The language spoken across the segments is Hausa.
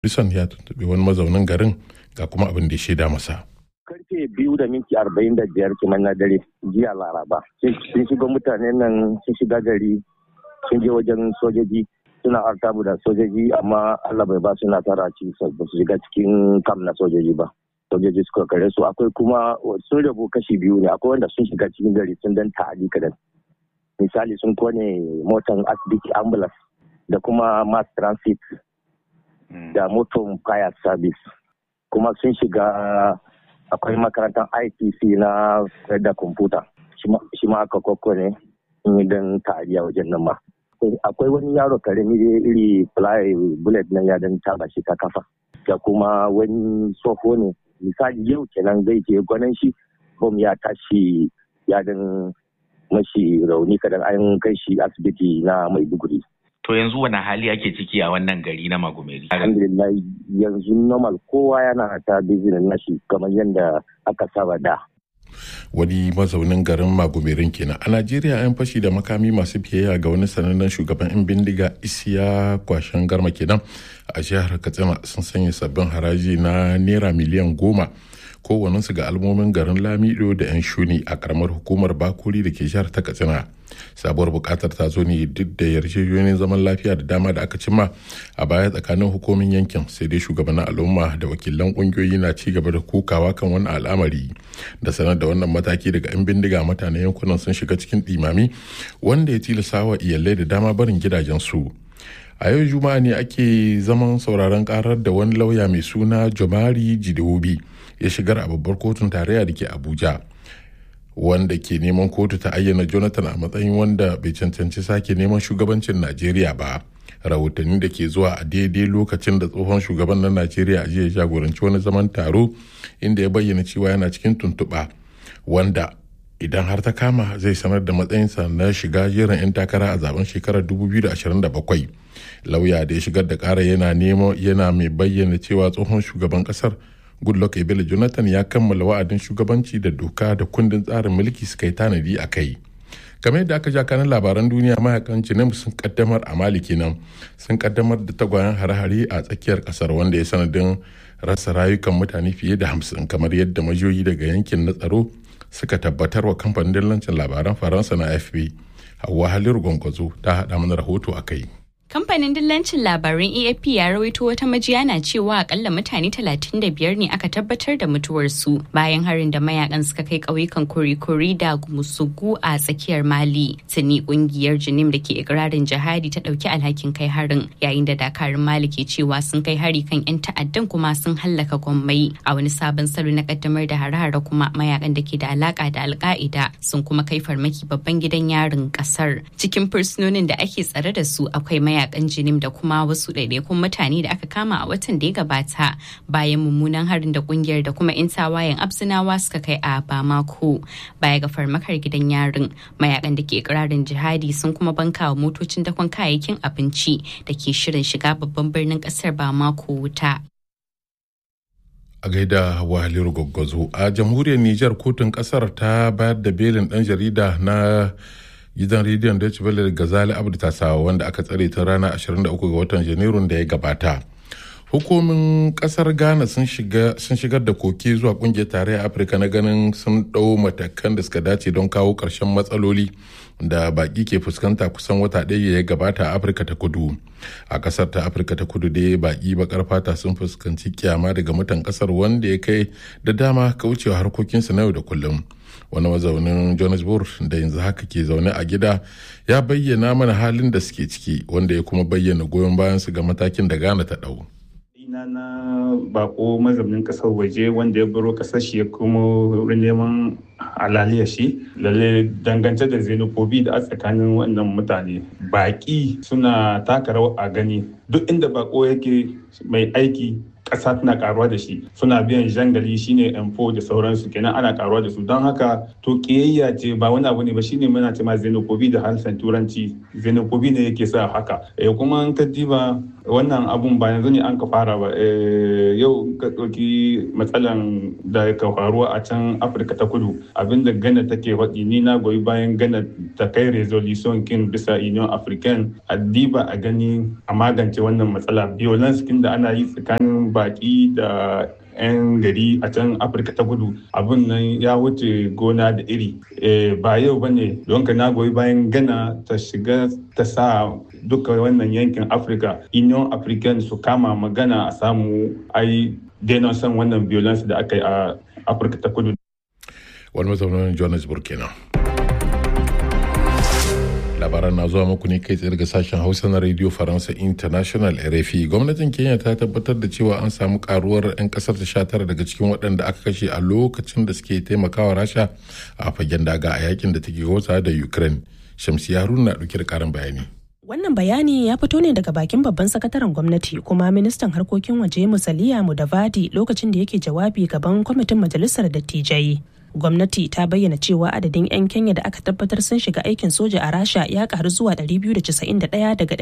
Bison ya tuntuɓi wani mazaunin garin ga kuma abin da ya shaida masa. karfe biyu da minti arba'in da biyar kiman na dare jiya laraba sun shiga mutanen nan sun shiga gari sun je wajen sojoji suna artabu da sojoji amma allah bai ba su nasara ci ba su shiga cikin kam na sojoji ba sojoji suka kare su akwai kuma sun rabu kashi biyu ne akwai wanda sun shiga cikin gari sun dan ta'adi kadan misali sun kone motan asibiti ambulance da kuma mass transit da moton fire service kuma sun shiga akwai makarantar ITC na da kwamfuta shi ma aka kokko ne don ta'adiya wajen nan ma. Akwai wani yaro karami iri fly bullet nan ya dan taba shi ta kafa. Da kuma wani tsoho ne misali yau kenan zai je gwanan shi bom ya tashi ya dan mashi rauni kadan an kai shi asibiti na maiduguri. To yanzu wani hali ake ciki a wannan gari na Magumeri? Alhamdulillah yanzu normal kowa yana ta business nashi kamar yadda aka saba da. Wani mazaunin garin Magumerin kenan. A Najeriya 'yan fashi da makami masu biyayya ga wani sanannen shugaban 'yan bindiga isiya kwashen garma kenan a jihar Katsina sun sanya sabbin haraji na naira miliyan goma kowanensu ga almomin garin Lamido da 'yan shuni a karamar hukumar Bakuri da ke jihar ta Katsina. sabuwar bukatar ta zo ne duk da yarjejeniyoyin zaman lafiya da dama da aka cimma a baya tsakanin hukumin yankin sai dai shugabannin al'umma da wakilan kungiyoyi na ci gaba da kokawa kan wannan al'amari da sanar da wannan mataki daga 'yan bindiga mutanen yankunan sun shiga cikin ɗimami wanda ya tilasa wa iyalai da dama barin gidajensu a yau juma'a ne ake zaman sauraron karar da wani lauya mai suna jomari jidewobi ya shigar a babbar kotun tarayya da ke abuja wanda ke neman kotu ta ayyana jonathan a matsayin wanda bai cancanci sake neman shugabancin najeriya ba rahotanni da ke zuwa a daidai lokacin da tsohon shugaban na najeriya a jiya jagoranci wani zaman taro inda ya bayyana cewa yana cikin tuntuɓa wanda idan har ta kama zai sanar da matsayinsa na shiga jerin 'yan takara a zaben shekarar 2027 lauya da ya shigar da kara yana nemo yana mai bayyana cewa tsohon shugaban kasar goodluck ebele jonathan ya kammala wa'adin shugabanci da doka da kundin tsarin mulki suka yi tanadi a kai game da aka ja kanan labaran duniya mayakan jinem sun kaddamar a mali kenan sun kaddamar da tagwayen hare-hare a tsakiyar kasar wanda ya sanadin rasa rayukan mutane fiye da hamsin kamar yadda majiyoyi daga yankin na tsaro suka tabbatar wa kamfanin dillancin labaran faransa na afp hawa haliru gwangwazo ta haɗa mana rahoto a kai Kamfanin dillancin labaran AFP ya rawaito wata majiya na cewa akalla mutane 35 ne aka tabbatar da mutuwarsu bayan harin da mayakan suka kai ƙauyukan kori-kori da gumusugu a tsakiyar Mali. Tuni kungiyar Jinim da ke ikirarin jihadi ta ɗauki alhakin kai harin yayin da dakarun Mali ke cewa sun kai hari kan 'yan ta'addan kuma sun hallaka gwammai a wani sabon salo na kaddamar da hare-hare kuma mayakan da ke da alaka da alka'ida sun kuma kai farmaki babban gidan yarin kasar cikin fursunonin da ake tsare da su akwai mayakan mayakan jinim da kuma wasu ɗaiɗaikun mutane da aka kama a watan da ya gabata bayan mummunan harin da kungiyar da kuma 'yan tawayen absinawa suka kai a bamako baya ga farmakar gidan yarin mayakan da ke ikirarin jihadi sun kuma banka wa motocin dakon kayayyakin abinci da ke shirin shiga babban birnin ƙasar bamako wuta a gaida wahaliru gwaggwazo a jamhuriyar nijar kotun kasar ta bayar da belin dan jarida na gidan rediyon Deutsche Welle Gazali Abdu Tasawa wanda aka tsare tun ranar 23 ga watan Janairun da ya gabata. Hukumin kasar Ghana sun shigar da koke zuwa kungiyar tarayyar Afirka na ganin sun ɗau matakan da suka dace don kawo ƙarshen matsaloli da baƙi ke fuskanta kusan wata ɗaya ya gabata a Afirka ta kudu. A ƙasar ta Afirka ta kudu dai baƙi baƙar fata sun fuskanci kyama daga mutan ƙasar wanda ya kai da dama kaucewa harkokinsu na yau da kullum. wani mazaunin johannesburg da yanzu haka ke zaune a gida ya bayyana mana halin da suke ciki wanda ya kuma bayyana goyon bayansu ga matakin da ghana ta ɗau. ina na bako mazaunin kasar waje wanda ya baro kasar shi ya kuma wurin neman halaliya shi lalle dangance da xenophobia da a tsakanin wannan mutane baki suna taka rawa a gani duk inda bako yake mai aiki ƙasa tana karuwa da shi suna biyan jangali shine m4 da sauransu kenan ana karuwa da su don haka to kiyayya ce ba wani abu ne ba shine muna ce ma xenophobia da harshen turanci xenophobia ne yake sa haka kuma in ka diba wannan abun ba yanzu ne an ka fara ba yau ka ɗauki matsalan da ka faruwa a can afirka ta kudu abinda gana take faɗi ni na goyi bayan gana ta kai resolution kin bisa union african a diba a gani a magance wannan matsala violence kin da ana yi tsakanin baki da 'yan gari a can afirka ta kudu abin nan ya wuce gona da iri ba yau ba ne don ka na goyi bayan gana ta shiga ta sa duka wannan yankin afirka union african su kama magana a samu ai daina son wannan violence da aka yi a afirka ta kudu wani mazaunin johannesburg kenan labaran na zuwa muku ne kai tsaye daga sashen hausa na radio faransa international rfi gwamnatin kenya ta tabbatar da cewa an samu karuwar 'yan kasar ta sha tara daga cikin waɗanda aka kashe a lokacin da suke taimakawa rasha a fagen daga a yakin da take wata da ukraine shamsi haruna na ɗauke da karin bayani Wannan bayani ya fito ne daga bakin babban sakataren gwamnati kuma ministan harkokin waje Musaliya Mudavadi lokacin da yake jawabi gaban kwamitin majalisar dattijai. Gwamnati ta bayyana cewa adadin 'yan Kenya da aka tabbatar sun shiga aikin soja a Rasha ya karu zuwa 291 daga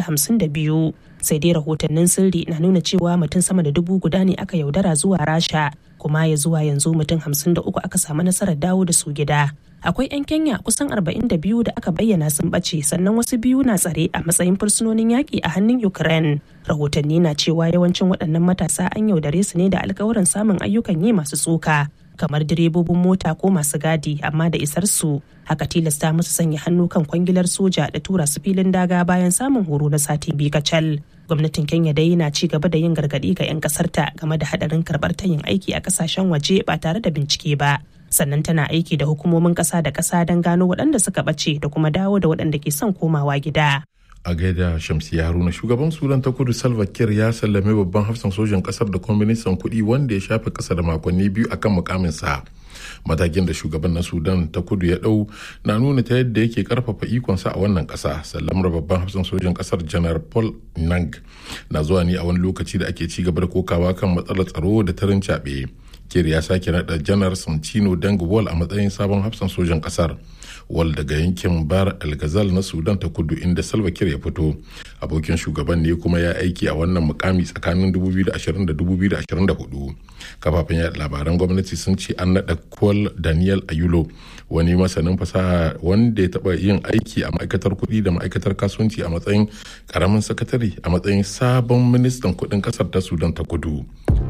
252. Sai dai rahotannin sirri na nuna cewa mutum sama da dubu guda ne aka yaudara zuwa Rasha, kuma ya zuwa yanzu mutum 53 aka samu nasarar dawo da su gida. akwai 'yan kenya kusan 42 da aka bayyana sun ɓace sannan wasu biyu na tsare a matsayin fursunonin yaƙi a hannun ukraine rahotanni na cewa yawancin waɗannan matasa an yaudare su ne da alkawarin samun ayyukan yi masu tsoka kamar direbobin mota ko masu gadi amma da isar su haka tilasta musu sanya hannu kan kwangilar soja da tura su filin daga bayan samun horo na sati biyu kacal gwamnatin kenya dai na ci gaba da yin gargaɗi ga 'yan ƙasarta game da haɗarin karɓar tayin aiki a ƙasashen waje ba tare da bincike ba sannan tana aiki da hukumomin ƙasa da ƙasa don gano waɗanda suka ɓace da kuma dawo da waɗanda ke son komawa gida. a gaida shamsiya haruna shugaban sudan ta kudu salva kiir ya sallame babban hafsan sojan kasar da kuma ministan kuɗi wanda ya shafe ƙasa da makonni biyu akan mukaminsa matakin da shugaban na sudan ta kudu ya ɗau na nuna ta yadda yake karfafa ikonsa a wannan ƙasa sallamar babban hafsan sojan ƙasar janar paul nang na zuwa ne a wani lokaci da ake ci gaba da kokawa kan matsalar tsaro da tarin caɓe kir ya sake naɗa janar santino deng wall a matsayin sabon hafsan sojan ƙasar wal daga yankin bar el ghazal na sudan ta kudu inda salva kiir ya fito abokin shugaban ne kuma ya aiki a wannan mukami tsakanin 2020 da 2024 kafafen yada labaran gwamnati sun ce an naɗa kwal daniel ayulo wani masanin fasaha wanda ya taɓa yin aiki a ma'aikatar kuɗi da ma'aikatar kasuwanci a matsayin karamin sakatare a matsayin sabon ministan kuɗin ƙasar ta sudan ta kudu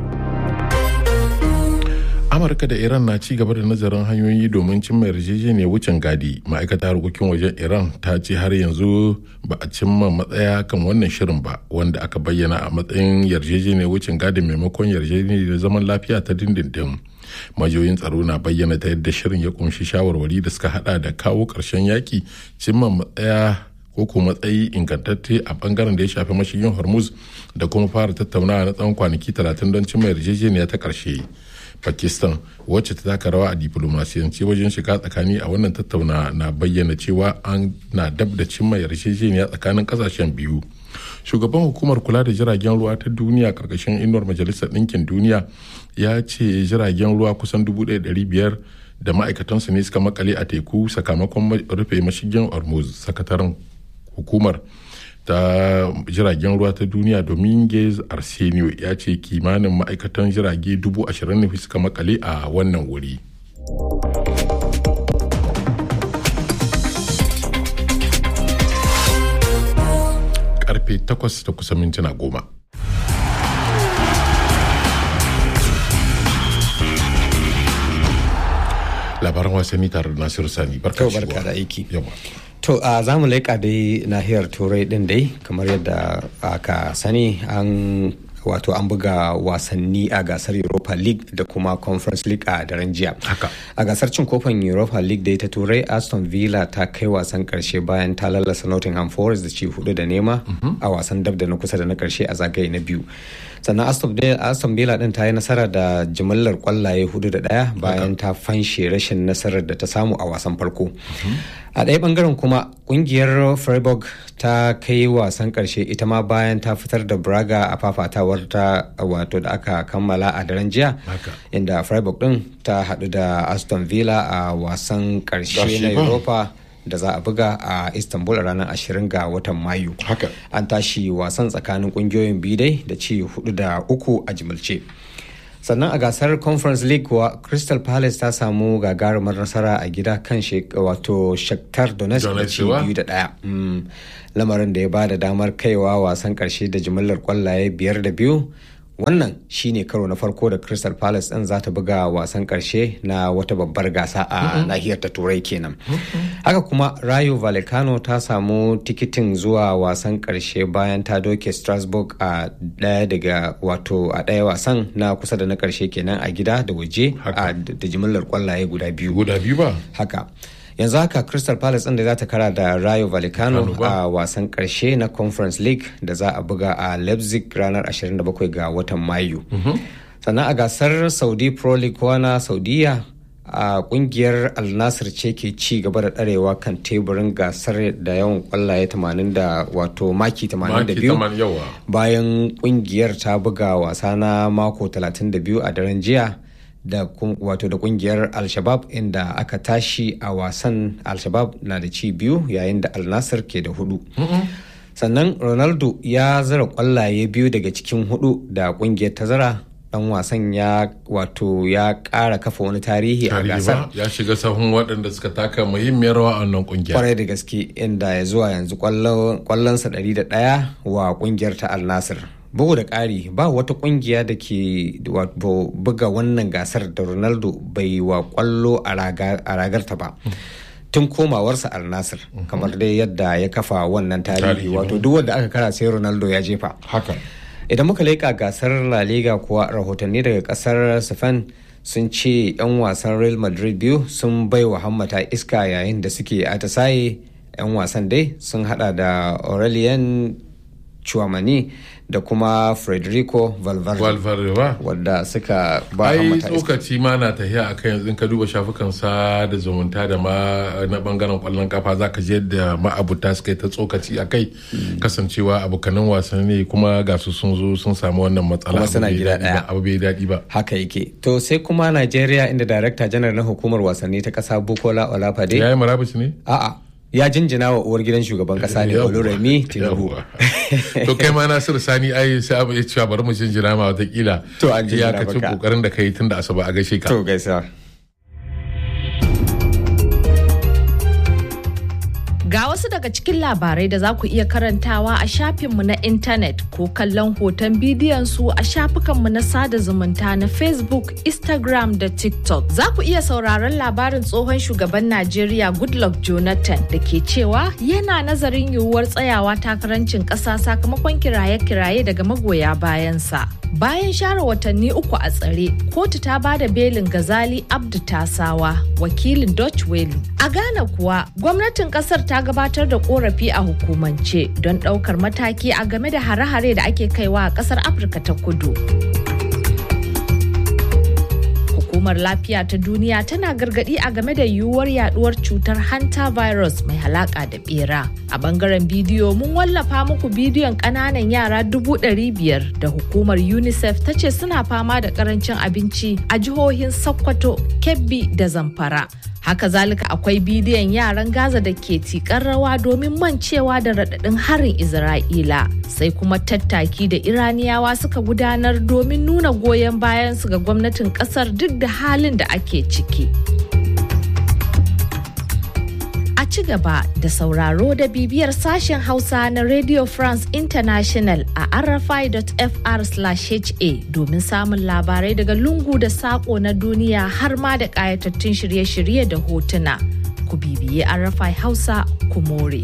amurka da iran na ci gaba da nazarin hanyoyi domin cimma yarjejeniyar wucin gadi ma'aikatar harkokin wajen iran ta ce har yanzu ba a cimma matsaya kan wannan shirin ba wanda aka bayyana a matsayin yarjejeniyar wucin gadi maimakon yarjejeniyar zaman lafiya ta dindindin majiyoyin tsaro na bayyana ta yadda shirin ya kunshi shawarwari da suka hada da kawo ƙarshen yaki cimma matsaya ko ko matsayi ingantacce a bangaren da ya shafi mashigin hormuz da kuma fara tattaunawa na tsawon kwanaki 30 don cimma yarjejeniya ta ƙarshe pakistan wacce ta taka rawa a diplomasiyance wajen shiga tsakani a wannan tattauna na bayyana cewa an na dab da cimma yarjejeniya tsakanin kasashen biyu shugaban hukumar kula da jiragen ruwa ta duniya karkashin inuwar majalisar ɗinkin duniya ya ce jiragen ruwa kusan 1,500 da ma'aikatansu ne suka makale a teku sakamakon rufe mashigin hormuz sakataren hukumar ta jiragen ruwa ta duniya dominguez arsenio ya ce kimanin ma'aikatan jirage dubu ashirin ne suka makale a wannan wuri karfe 8 da kusa mintuna goma labaran wasanni tare da nasiru sani barka da aiki To a za mu leƙa dai nahiyar turai ɗin dai kamar yadda aka sani an wato an buga wasanni a gasar europa league da kuma conference league a daren jiya a gasar cin kofin europa league da ta turai aston villa ta kai wasan karshe bayan ta lallasa nottingham forest da ci hudu da nema a wasan dab da na kusa da na karshe a zagaye na biyu sannan aston villa din ta yi nasara da jimillar kwallaye hudu da daya bayan ta fanshe rashin nasarar da ta samu a wasan farko a ɗaya bangaren kuma kungiyar freiburg ta kai wasan karshe ita ma bayan ta fitar da braga a fafatawar ta wato da aka kammala a daren jiya inda freiburg din ta haɗu da aston villa a wasan karshe na europa da za a buga a istanbul a ranar 20 ga watan mayu haka an tashi wasan tsakanin kungiyoyin biyu dai da ci hudu da uku a jimilce sannan a gasar conference league kuwa crystal palace ta samu gagarumar nasara a gida kan wato shakhtar donetsk da ci biyu da daya lamarin da ya ba da damar kaiwa wasan karshe da jimillar kwallaye biyar da biyu wannan shine karo na farko da crystal palace din za ta buga wasan karshe na wata babbar gasa a nahiyar ta turai kenan haka kuma rayo vallecano ta samu tikitin zuwa wasan karshe bayan ta doke strasbourg a daya daga wato a daya wasan na kusa da na karshe kenan a gida da waje da jimillar kwallaye guda biyu guda biyu ba haka yanzu haka crystal palace da za ta kara da rayo vallecano a wasan karshe na conference league da za a buga a leipzig ranar 27 ga watan mayu sannan a gasar saudi pro league na saudiya a kungiyar alnasir ce ke ci gaba da ɗarewa kan teburin gasar da yawan kwallaye 80 da wato maki 82 bayan kungiyar ta buga wasa na mako 32 a daren jiya da wato da kungiyar al-shabab inda aka tashi a wasan al-shabab na da ci biyu yayin da al-nasir ke da hudu sannan ronaldo ya zara kwallaye biyu daga cikin hudu da kungiyar ta zara dan wasan ya wato ya kara kafa wani tarihi a gasar ya shiga sahun waɗanda suka taka muhimmiyar rawa a wannan kungiya kwarai da gaske inda ya zuwa yanzu kwallonsa 101 wa kungiyar ta al-nasir bugu da ƙari ba wata ƙungiya da ke buga wannan gasar da ronaldo bai wa ƙwallo a ragarta ba tun komawarsa al nasir kamar dai yadda ya kafa wannan tarihi wato duk wanda aka kara sai ronaldo ya jefa haka idan muka leƙa gasar la liga kuwa rahotanni daga ƙasar spain sun ce 'yan wasan real madrid biyu sun bai wa hammata iska yayin da suke atisaye 'yan wasan dai sun hada da aurelien Chouamani da kuma Federico Valverde. Valverde ba? Wadda suka ba Ai tsokaci ma na tahiya a kan yanzu ka duba shafukan sa da zumunta da ma na bangaren kwallon kafa za ka je da ma'abuta suka yi ta tsokaci a kai kasancewa abokanan wasanni kuma ga su sun zo sun samu wannan matsala. Kuma suna gida daya. Abu bai daɗi ba. Haka yake. To sai kuma Najeriya inda Darakta Janar na Hukumar Wasanni ta ƙasa Bukola Olafade. Ya yi marabus ne? A'a. ya jinjina wa uwar gidan shugaban kasa ne oluremi tinubu to kai ma nasiru sani ai sai abu ya cewa bari mu jinjina ma watakila to an jinjina maka iyakacin kokarin da kai tun da asuba a gaishe ka to gaisa Ga wasu daga cikin labarai da za ku iya karantawa a shafinmu na intanet ko kallon hoton bidiyon su a shafukanmu na sada zumunta na Facebook, Instagram da TikTok. Za ku iya sauraron labarin tsohon shugaban Najeriya Goodluck Jonathan da ke cewa yana nazarin yiwuwar tsayawa takarancin ƙasa sakamakon kiraye-kiraye daga magoya bayansa. Bayan share watanni uku a tsare, kotu ta ba da belin Gazali Abdu Tasawa, wakilin Dutch Welu. A Ghana kuwa, gwamnatin kasar ta gabatar da korafi a hukumance don ɗaukar mataki a game da hare-hare da ake kaiwa a ƙasar Afirka ta kudu. Hukumar lafiya ta duniya tana gargadi a game da yiwuwar yaduwar cutar hanta virus mai halaka da bera. A bangaren bidiyo mun wallafa muku bidiyon kananan yara dubu ɗari biyar da hukumar UNICEF ta ce suna fama da karancin abinci a jihohin Sokoto, Kebbi da Zamfara. Haka zalika akwai bidiyon yaran Gaza da ke tikar rawa domin mancewa da raɗaɗin harin Isra'ila. Sai kuma tattaki da Iraniyawa suka gudanar domin nuna goyon bayansu ga gwamnatin ƙasar duk da halin da ake ciki. A ci gaba da sauraro da bibiyar sashen Hausa na Radio France International a rfi.fr/ha domin samun labarai daga lungu da sako na duniya har ma da ƙayatattun shirye-shirye da hotuna. Ku bibiye RFI Hausa ku more.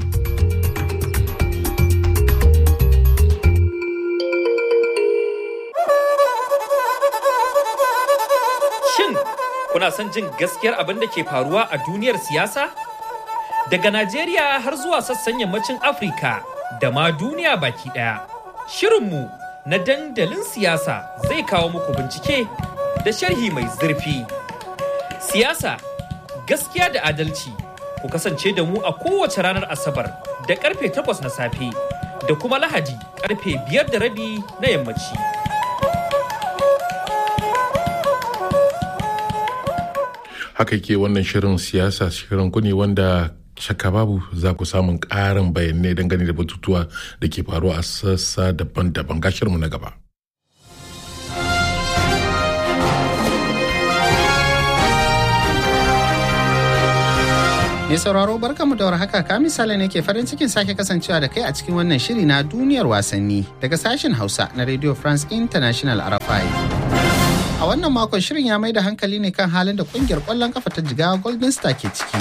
Shin kuna son jin gaskiyar abin da ke faruwa a duniyar siyasa? Daga Najeriya har zuwa sassan yammacin Afirka da ma duniya baki ɗaya. Shirinmu na dandalin siyasa zai kawo muku bincike da sharhi mai zurfi. Siyasa, gaskiya da adalci, ku kasance da mu a kowace ranar Asabar da karfe takwas na safe da kuma Lahadi karfe biyar da rabi na yammaci. haka ke wannan shirin siyasa shirin ku ne wanda shakka babu za ku samun ƙarin bayanai dangane da batutuwa da ke faruwa a sassa daban-daban gashirmu na gaba. Mai sauraro barkamu da warhaka ka misali ne ke farin cikin sake kasancewa da kai a cikin wannan shiri na duniyar wasanni daga sashen Hausa na Radio France International RFI. A wannan makon shirin ya mai da hankali ne kan halin da kungiyar kwallon kafa ta jigawa Golden Star ke ciki